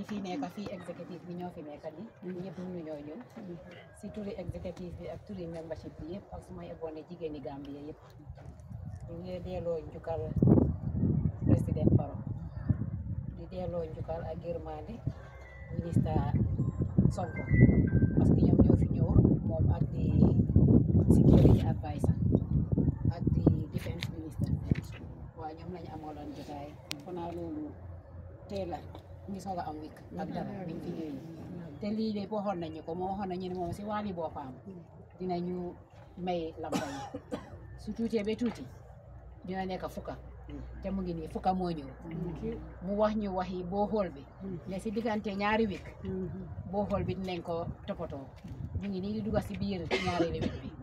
ñi fi nekk fii exécutif bi ñoo fi nekk ni ñëpp mënu ñoo ñëw si turi exécutif bi ak turi membership bi yëpp ak su ma yeboone jigéeni Gambie yëpp ñu ngi delloo njukkal président Barrow di delloo njukkal ak yërmande ministre Sonko parce que ñoom ñoo fi ñëw moom ak di security advisor ak di defense minister waaw ñoom lañu amaloon jotaay xanaa loolu teel la ñu soog a am wik ak dara biñ fi ñëwee te lii de waxoon nañu ko moo waxoon nañu ne moom si wàlli boppam dinañu may lamba yi su tuutee ba tuuti dina nekk fukka te mu ngi nii fukka moo ñëw mu wax ñu wax yi boo xool bi ne si diggante ñaari wik boo xool bi dinañ ko toppatoo ñu ngi nii di dugga si biir ñaareelu wik bi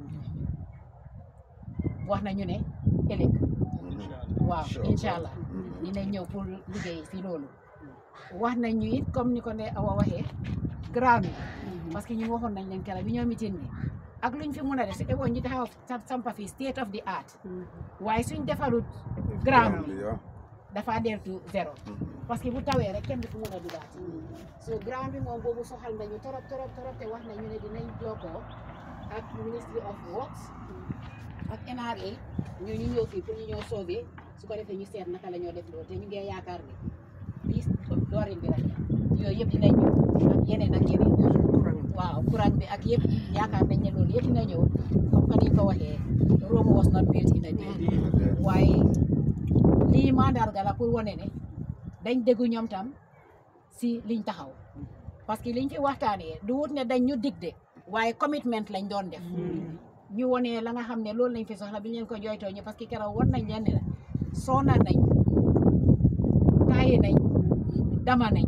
wax nañu ne ëllëg waaw incha allah dinañ ñëw pour liggéey si loolu wax nañ ñu it comme ni ko ne awa waxee ground bi parce que ñu waxoon nañ leen keroog bi ñoo mitin bi ak luñ fi mun a def su eboon ñu taxaw sampa fi state of the art waaye suñ defarut ground bi dafa deltu zéro parce que bu tawee rek kenn du fi mun a dugaat so ground bi moom boobu soxal nañu torop torop torop te wax nañu ne dinañ jokkoo ak ministry of works ak NRA ñoo ñu ñëw fii pour ñu ñëw sauver su ko defee ñu seet naka la ñoo def loolu te ñu ngi yaakaar ne lii doorin bi rek yooyu yëpp dinañ ñëw ak yeneen ak yeneen waaw courant bi ak yëpp yaakaar nañ ne loolu yëpp dina ñëw comme que niñ ko waxee Rome was not built in a day waaye lii mandarga la pour wane ne dañ déggu ñoom tam si liñ taxaw parce que liñ fi waxtaanee du wut ne dañ ñu dig de waaye commitment lañ doon def ñu wone la nga xam ne loolu lañ fi soxla bi ñu leen ko jooytoo ñu parce que keroog won nañ leen ne la soona nañ taaye nañ dama nañ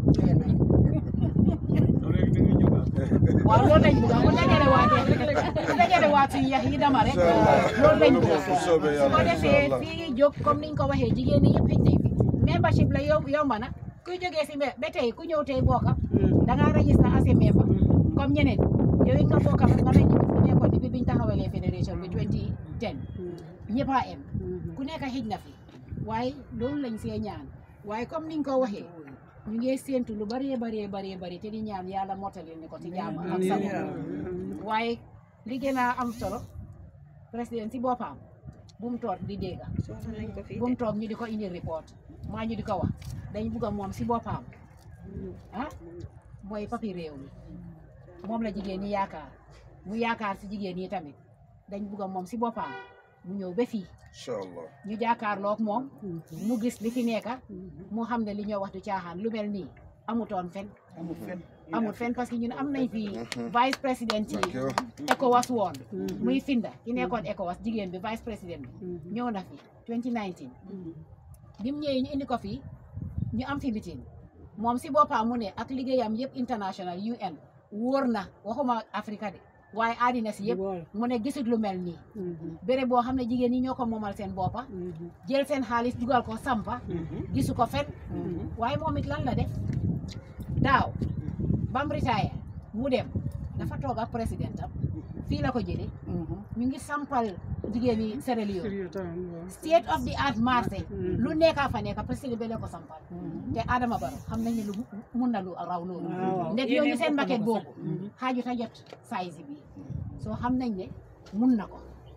waaw loolu lañ bëgg bu dajale waatee bu dajale waat suñu yax yi dama rek loolu lañ bëgg su ko defee fii jóg comme niñ ko waxee jigéen ñi yëpp xëj nañ fi membership la yow yow ma na kuy jógee si ba tey ku ñëw tey bokka da ngaa registré as a member comme ñeneen yow it nga bokka nga mel ni ku nekkoon depuis biñ taxawalee fédération bi 2010 ñëpp a em ku nekk xëj na fi waaye loolu lañ see ñaan waaye comme niñ ko waxee ñu ngi séentu lu bëree bëree bëree bëri te di ñaan yàlla mottali ni ko ci jàmm ak sago waaye li gën a am solo président si boppam bu mu toog di dégga bu mu toog ñu di ko indi report maa ñu di ko wax dañ bugg a moom si boppam ah mooy papi réew mi moom la jigéen ñi yaakaar mu yaakaar si jigéen ñi tamit dañ bugg a moom si boppam mu ñëw ba fii inshallah ñu jàkkaarloog moom mu gis li fi nekka mu xam ne li ñoo wax du caaxaan lu mel nii amutoon fen amul fen parce que ñun am nañ fi vice président yi ECOWAS woon muy finda ki nekkoon ECOWAS jigéen bi vice président bi ñëw na fi 2019 bi mu ñëwee ñu indi ko fi ñu am fi meeting moom si boppam mu ne ak liggéeyam yëpp international UN wóor na waxuma Afrique de waaye àddina si yëpp mu ne gisut lu mel nii béré boo xam ne jigéen ñi ñoo ko moomal seen boppa jël seen xaalis dugal ko sampa gisu ko fen waaye moom it lan la def daaw bam retire mu dem dafa toog ak président am fii la ko jële ñu ngi sampal jigéen ñi Sierra Leone state of the art marché lu nekka fa nekka président bi la ko sampal te Adama Barrow xam nañ ne lu mun na lu raw loolu ndek ñooñu seen maquette boobu xaaju ta jot size bi soo xam nañ ne mun na ko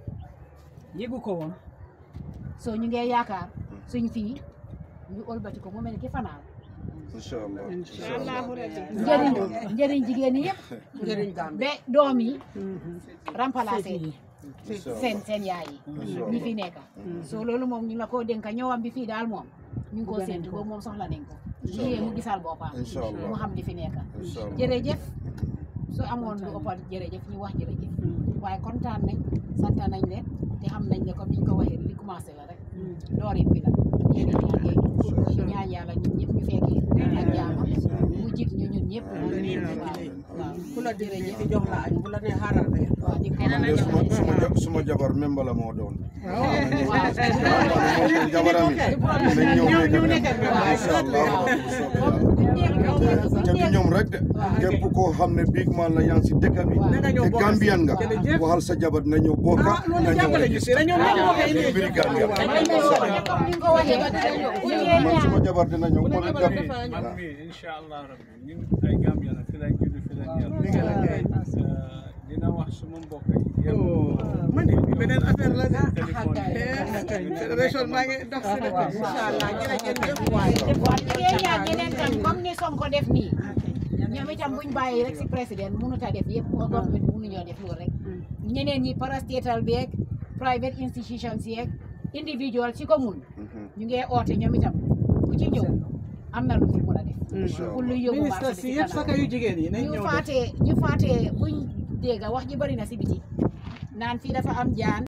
yëgu ko woon soo ñu ngee yaakaar suñ fii ñu ëlbati ko mu mel ni ki fanaan inshallah njëriñ njëriñ jigéen ñi yëpp ba doom yi remplacé seen seen yaay yi ñi fi nekka soo loolu moom ñu la ko dénka ñëwam bi fii daal moom ñu ngi ko séntu boobu moom soxla nañ ko liyee mu gisal boppam Inshallah. mu xam li fi nekka inshallah jërëjëf su amoon lu ëppal jërëjëf ñu wax jërëjëf waaye kontaan nañ sant nañ leen te xam nañ ne comme niñ ko waxee li commencé la rek doorin bi la yéen a ñaangee ñu ñaan yàlla ñun ñëpp ñu fekkee ak jaama mu jig ñu ñun ñëpp waaw waaw ku la jërëjëf jox la añ bu la nee xaaral rek waaw di ko de suma suma ja- suma jabar memba la moo doon jabarami nañ ñëw nekk memba inshallah bu soobee yàlla te du ñoom rek de képp koo xam ne big man la yaa ngi si dëkk bi na ñëw te bokk Gambian nga jërëjëf. waxal sa jabar na ñëw bokka ah loolu na ñëw jàppale ñu si register dañoo ñoo koy indi mbiri Gambia dañ lay woo comme ni nga ko waxee bu ñëwee man ñaan suma jabar dina ñëw ko jabar gab dafa ñëw. man mii incha allah rabbi ñun ay Gambien la fi lañ judd fi lañ yar dina wax suma mbokk yi yëpp oh man de beneen affaire la de téléphone Eh, fédération maa ngi dox si dëkk bi. incha allah jërëjëf waay. waaw liggéey ñaan ñeneen tam comme ni Sonko def nii ñoom itam buñ bàyyi rek si président mënut a def yëpp o government mënuñoo def loolu rek ñeneen ñi parastatal beeg private institutions yeeg individual ci ko mun ñu ngi oote ñoom itam ku ci ñëw am na lu fi mën a def pour lu yóbbu ministre marché si bi yëpp ci saka kanam yu jigéen yi nañ ñu ñëw def. faatee ñu faatee buñ dégga wax ji bari na si biti naan fii dafa am jaan